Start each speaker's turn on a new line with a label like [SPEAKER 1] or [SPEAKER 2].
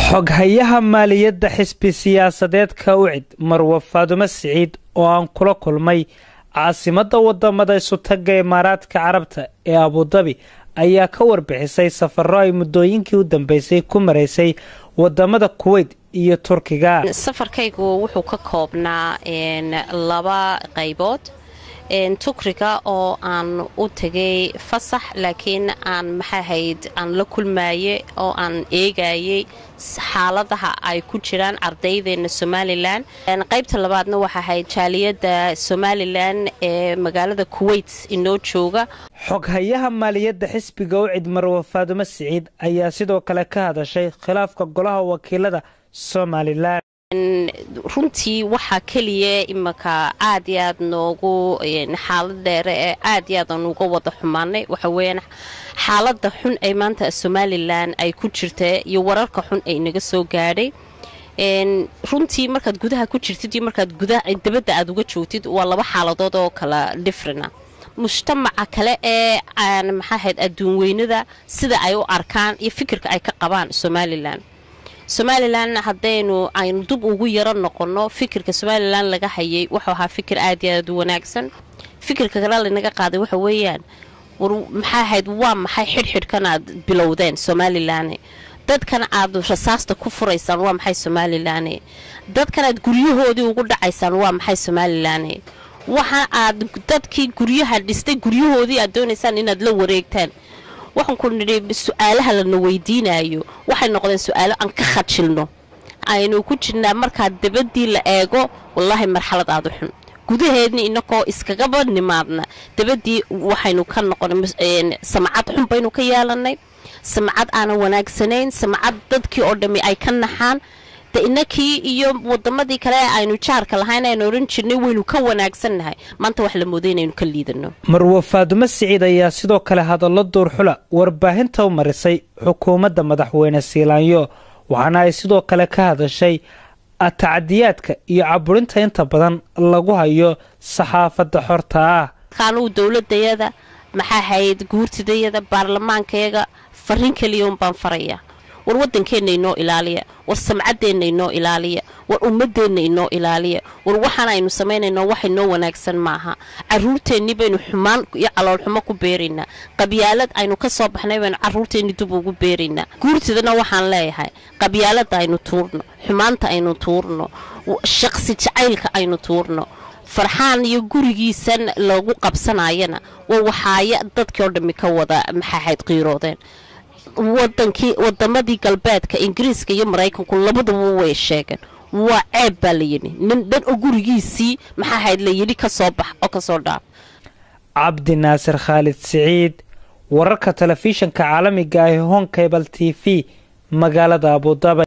[SPEAKER 1] xoghayaha maaliyadda xisbi siyaasadeedka ucid marwa faadumo siciid oo aan kula kulmay caasimadda wadamada isutaga imaaraadka carabta ee abudabi ayaa ka warbixisay safaro ay muddooyinkii u dambeysay ku maraysay wadamada kuweyt iyo turkiga
[SPEAKER 2] safarkaygu wuxuu ka koobnaa laba qaybood tukriga oo aan u tegay fasax laakiin aan maxaahayd aan la kulmaye oo aan eegayay xaaladaha ay ku jiraan ardaydeena somalilan qaybta labaadna waxa ahayd jaaliyadda somalilan ee magaalada kuweyt inoo jooga
[SPEAKER 1] xoghayaha maaliyadda xisbiga ucid marwa faadumo siciid ayaa sidoo kale ka hadashay khilaafka golaha wakiilada somalilan
[SPEAKER 2] runtii waxaa keliya imanka aad iyo aad noogu xaalad dheere ee aad iyo aad aan uga wada xumaanay waxa weeyaan xaalada xun ee maanta somalilan ay ku jirta iyo wararka xun ay naga soo gaadhay runtii markaad gudaha ku jirtid iyo markaad dabadda aad uga joogtid waa laba xaaladood oo kala differena mujtamaca kale ee maxaahayd adduun weynada sida ay u arkaan iyo fikirka ay ka qabaan somalilan somalilan haddaynu aynu dub ugu yaro noqonno fikirka somalilan laga hayay wuxuu ahaa fikir aad iyo aad u wanaagsan fikirka kale lanaga qaaday waxa weeyaan war maxaa ahayd waa maxay xidhxidhkan aad bilowdeen somalilan dadkan aad rasaasta ku furaysaan waa maxay somalilan dadkan aad guryahoodii ugu dhacaysaan waa maxay somalilan waxa aad dadkii guryaha dhistay guryahoodii aad doonaysaan inaad la wareegtaan waxaan ku nidhi su-aalaha lana weydiinayo waxay noqdeen su-aalo aan ka khajilno aynu ku jirnaa markaa dabadii la eego wallaahi marxalad aada u xun gudaheedna inakoo iskagaba nimaadna dabadii waxaynu ka noqonay samcad xun baynu ka yeelanay samcad aanan wanaagsanayn samcad dadkii oo dhammi ay ka naxaan de inakii iyo wadamadii kale ee aynu jaarka lahayn aynu ohan jirnay waynu ka wanaagsannahay maanta wax la mooday inaynu ka liidano
[SPEAKER 1] marwa faadumo siciid ayaa sidoo kale hadallo duurxula warbaahinta u marisay xukuumadda madaxweyne siilaanyo waxaana ay sidoo kale ka hadashay tacadiyaadka iyo caburinta inta badan lagu hayo saxaafadda xorta ah
[SPEAKER 2] kaanuu dowladayada maxaa hayd guurtidayada baarlamaankayaga fariin keliya un baan faraya war wadankeenna inoo ilaaliya war samcadeenna inoo ilaaliya war ummadeenna inoo ilaaliya war waxaan aynu samaynayno wax inoo wanaagsan maaha caruurteennii baynu xumaan iyo caloolxumo ku beeraynaa qabyaalad aynu ka soo baxnay baynu caruurteenni dib ugu beeraynaa guurtidana waxaan leeyahay qabyaalada aynu tuurno xumaanta aynu tuurno shaqsi jacaylka aynu tuurno farxaan iyo gurigiisan lagu qabsanayana waa waxaaya dadkii oo dhammi ka wada maxaahayd qiiroodeen wadankii wadamadii galbeedka ingiriiska iyo maraykanku labaduba way sheegeen waa ceeb baa layidhi nin dhan oo gurigiisii maxaa hayd layidhi ka soo bax oo kasoo dhaaf
[SPEAKER 1] cabdi naasir khaalid siciid wararka telefishanka caalamiga ah ee honkabal t v magaalada abudabi